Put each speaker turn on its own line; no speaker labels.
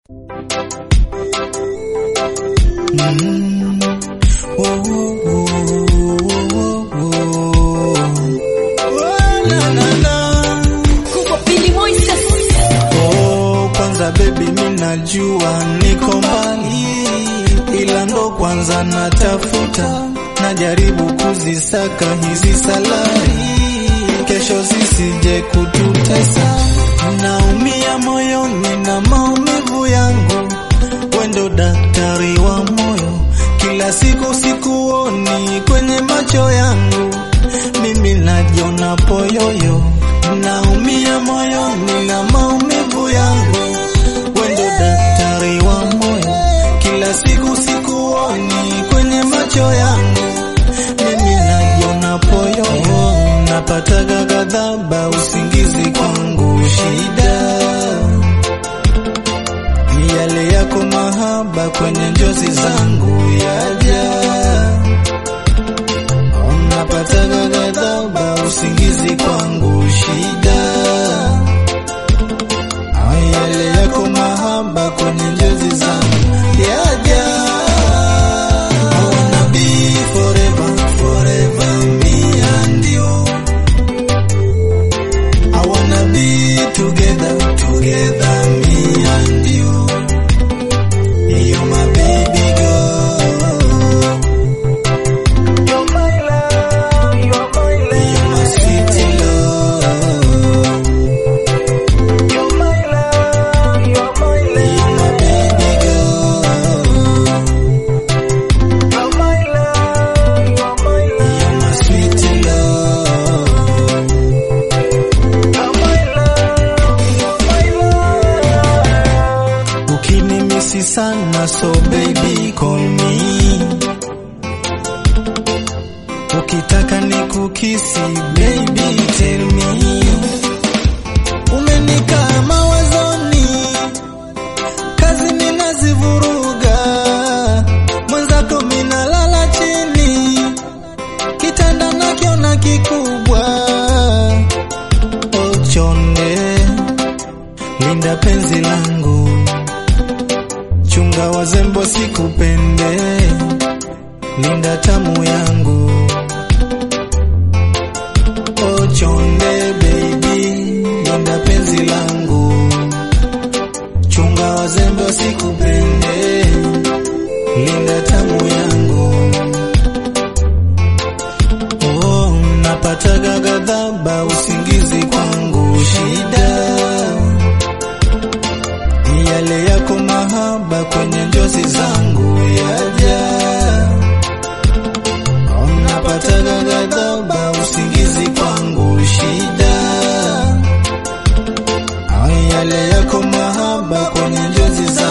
Mm. Oh, oh, oh, oh, oh. Oh, na, na, na. Oh, kwanza baby minajua niko mbali, ila ndo kwanza natafuta, najaribu kuzisaka hizi salari, kesho zisije kututesa. Naumia moyoni na maumivu yangu, wendo daktari wa moyo, kila siku sikuoni kwenye macho yangu, mimi najiona poyoyo, naumia moyoni na maumivu yangu, wendo daktari wa moyo, kila siku sikuoni kwenye macho yangu, mimi najiona poyoyo, napataga ghadhaba, usingizi kwangu shida ni yale yako mahaba kwenye njozi zangu yaja, napataga ghadhaba, usingizi kwangu shida. Ay, yale yako mahaba kwenye njozi zangu yaja. I wanna be forever, forever me and you. I wanna be together, together me and you. You're my baby girl. You're my love, you're my love. You're my sweet love. You're my love, you're my love. You're my baby girl. You're my love, you're my love. You're my sweet love. You're my love, you're my love. Ukinimisi sana so baby call me Ukitaka nikukisi baby tell me Umenikaa mawazoni Kazi ninazivuruga Mwenzako minalala chini Kitanda nakiona kikubwa Ochonde Linda penzi langu Chunga wazembo sikupende, linda tamu yangu. Oh chonde baby, linda penzi langu. Chunga wazembo sikupende, linda tamu yangu. Oh, napataga ghadhaba, usingizi kwangu shida ni yale yako mahaba kwenye njozi zangu yaja, napataga ghadhaba, usingizi kwangu shida. Ay, yale yako mahaba kwenye njozi zangu